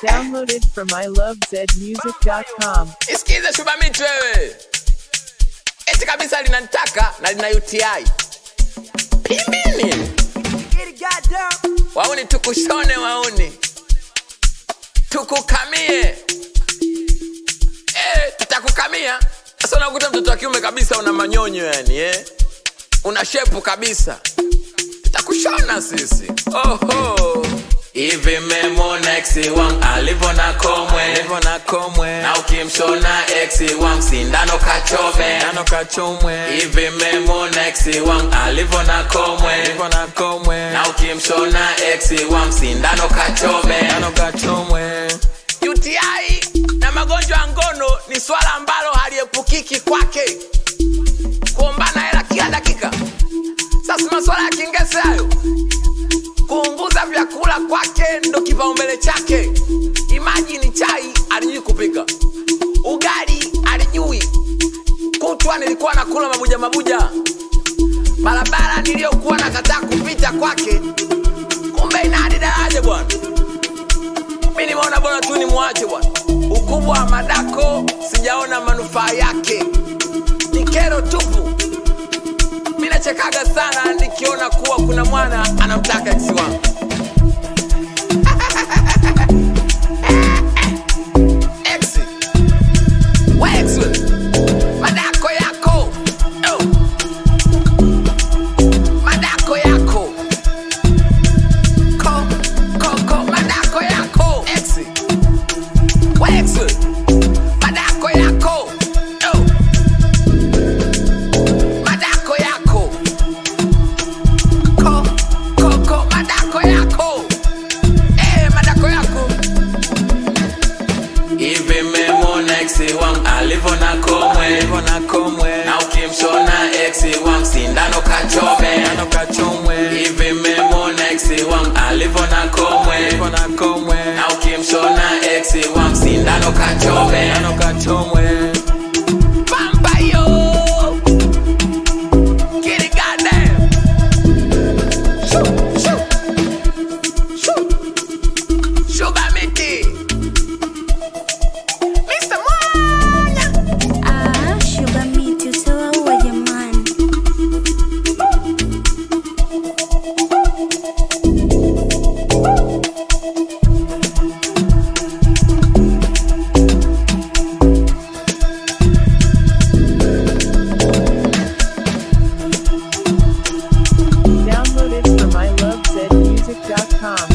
Downloaded from ilovezmusic.com. Isikize Shubamiti wewe, eti kabisa linanitaka na lina UTI. Pimbini wauni, tukushone wauni, tukukamie eh, tutakukamia sasa. Unakuta mtoto wa kiume kabisa, una manyonyo yani eh? una shepu kabisa, tutakushona sisi. Oho, hivi memona ex wangu alivyo na komwe, alivyo na komwe, na ukimshona ex wangu sindano kachome, sindano kachomwe. Hivi memona ex wangu alivyo na komwe, alivyo na komwe, na ukimshona ex wangu sindano kachome, sindano kachomwe. UTI na magonjwa ya ngono ni swala ambalo haliepukiki kwake, kuombana hela kila dakika. Sasa maswala ya kingese hayo, kuunguza vyakula kwake ndo kipaumbele chake. Imajini chai alijui kupika, ugali alijui, kutwa nilikuwa nakula mabuja mabuja, barabara niliyokuwa nakataa kupita kwake, kumbe ina hadi daraja bwana mi nimeona bora tu ni mwache bwana. Ukubwa wa madako sijaona manufaa yake, ni kero tupu. Mi nachekaga sana nikiona kuwa kuna mwana anamtaka eksi wangu. Eksi. We eksi we. Madako yako. Oh. Madako yako. Ko, ko, ko, madako yako. Eksi. We eksi. Madako yako. Oh. Madako yako. Ko, ko, ko, madako yako. Eh, madako yako. Hivi memona ex wangu alivyo na komwe, alivyo na komwe, na ukimshona ex wangu sindano kachome, sindano kachomwe. Hivi memona ex wangu alivyo na komwe, alivyo na komwe, na ukimshona ex wangu sindano kachome, sindano kachomwe. Bamba yo, get it goddamn. Shoo, shoo, shoo, sugar miti. Mr. Mwanya. Ah, Sugar Miti utawaua jamani. Downloaded from ilovezmusic.com.